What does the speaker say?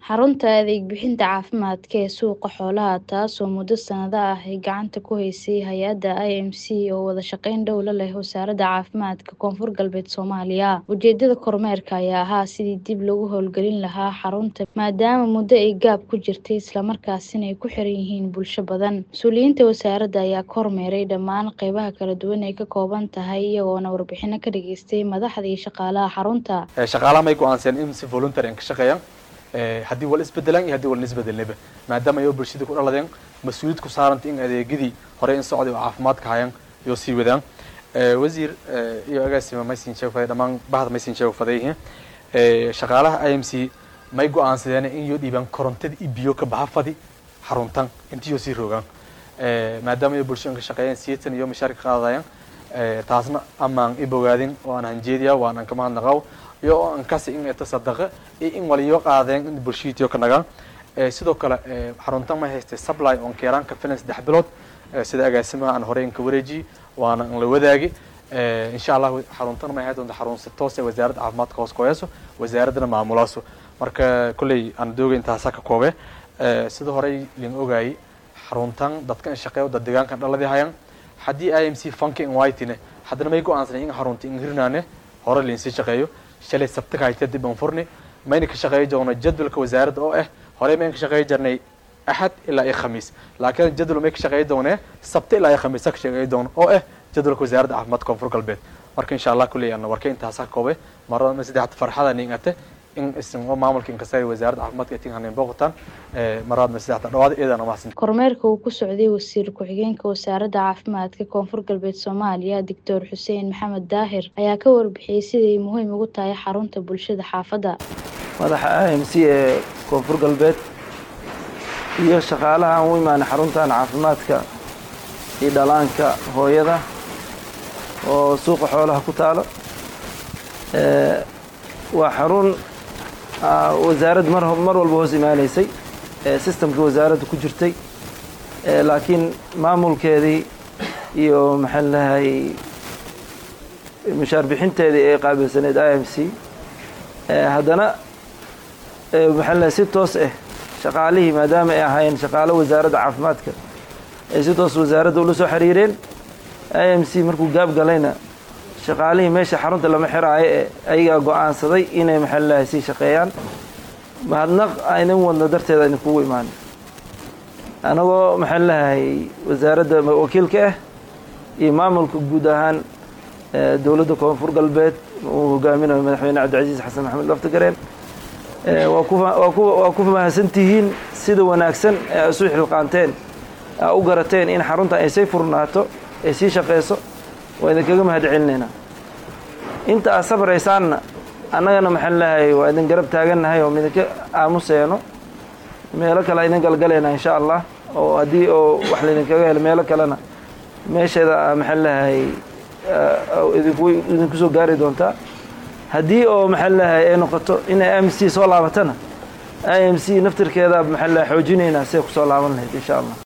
xarunta adeeg bixinta caafimaadka ee suuqa xoolaha taasoo muddo sanado ah ay gacanta ku haysay hay-adda i m c oo wada shaqeyn dhow la leh wasaaradda caafimaadka koonfur galbeed soomaaliya ujeedada kormeerka ayaa ahaa sidii dib lagu howlgelin lahaa xarunta maadaama muddo ay gaab ku jirtay islamarkaasina ay ku xiran yihiin bulsho badan mas-uuliyiinta wasaaradda ayaa kormeeray dhammaan qeybaha kala duwan ay ka kooban tahay iyagoona warbixino ka dhageystay madaxda iyo shaqaalaha xarunta shaqaalaha may go-aanseen in si voluntary ka shaqeeyaan haddii wal isbedelaan iyo haddii wal isbedelnaba maadaama ayoo bulshadii ku dhaladeen mas-uuliyad ku saaranta in adeegyadii hore in socday oo caafimaadka hayaan iyo sii wadaan wasiir iyo agaasima maysin sheegfaday dhammaan bahda maysin sheegfaday shaqaalaha i m c may go-aansadeen in iyo dhiibaan korontada iyo biyo ka baxa fadi xaruntan intiyo sii rogaan maadaama iyo bulshooyin ka shaqeeyeen siyeetan iyo mashaarka qaadayaan taasna amaan i bogaadin oo aan hanjeediya waan aan ka mahadnaqaw iyo oo aan kasi in eta sadaqa iyo in waliyo qaadeen in bulshadiitiyo ka nagaan sidoo kale xaruntan may haystay supply on keeraan ka filan saddex bilood sida agaasimaha aan horey inka wareejiye waana an la wadaagi insha allah xaruntan may ahayd doonta xarun si toos ee wasaaradda caafimaadka hoos kuheyso wasaaraddana maamulaaso marka kolley aan dooga intaasaa ka koobe sida horey lin ogaayey xaruntan dadka in shaqeeyo dad deegaankan dhaladii hayaan haddii i m c funky in whitine haddana may go-aansanay in xarunta in hirnaane hore linsii shaqeeyo shalay sabti ka hayta dib aan furni mayna ka shaqeeyi doona jadwalka wasaaradda oo ah horey mayn ka shaqeeyi jirnay axad ilaa iyo khamiis laakiin jadwal may ka shaqeeyi doonee sabti ilaa iyo khamiisa ka shaqeeyi doona oo ah jadwalka wasaaradda caafimaadka koonfur galbeed marka insha allah kulley aan warka intaasa ka koobay marada saddexda farxada ningate in isin oo maamulka inkasta wasaaradda caafimaadka ay tinhanin booqataan maraadna saddexda dhawaad iyadana mahadsan kormeerka uu ku socday wasiir ku-xigeenka wasaaradda caafimaadka koonfur galbeed soomaaliya doctor xuseen maxamed daahir ayaa ka warbixiyey siday muhiim ugu tahay xarunta bulshada xaafadda madaxa i m c ee koonfur galbeed iyo shaqaalaha aan u imaanay xaruntan caafimaadka iyo dhalaanka hooyada oo suuqa xoolaha ku taalo waa xarun wasaaradda mar mar walba hoos imaanaysay sistamkii wasaaradda ku jirtay laakiin maamulkeedii iyo maxaan lahay mushaar bixinteedii ay qaabilsaneyd i m c haddana maxaan lahay si toos ah shaqaalihii maadaama ay ahaayeen shaqaalo wasaaradda caafimaadka ay si toos wasaaradda ula soo xiriireen i m c markuu gaab galayna shaqaalihii meesha xarunta lama xiraayo ee ayagaa go-aansaday inay maxaa lahay sii shaqeeyaan mahadnaq aynan wadno darteeda ayna kugu imaana anagoo maxaan lahay wasaaradda wakiilka ah iyo maamulka guud ahaan dowladda koonfur galbeed uu hogaaminayo madaxweyne cabdicasiis xasan maxamed laftagareen waa ku mahadsantihiin sida wanaagsan ee ay isu xilqaanteen aa u garateen in xaruntan ay say furnaato ay sii shaqeyso waa idinkaga mahad celinaynaa inta aad sabraysaanna annagana maxaan lahay waa idin garab taagannahay oo midinka aamuseeno meelo kale idin galgalaynaa insha allah oo haddii oo wax laydinkaga helo meelo kalena meesheeda maxaan lahay idinku soo gaari doontaa haddii oo maxaan lahay ay noqoto inay i m c soo laabatana i m c naftirkeeda maxaan lahay xoojinaynaa siday ku soo laaban lahayd insha allah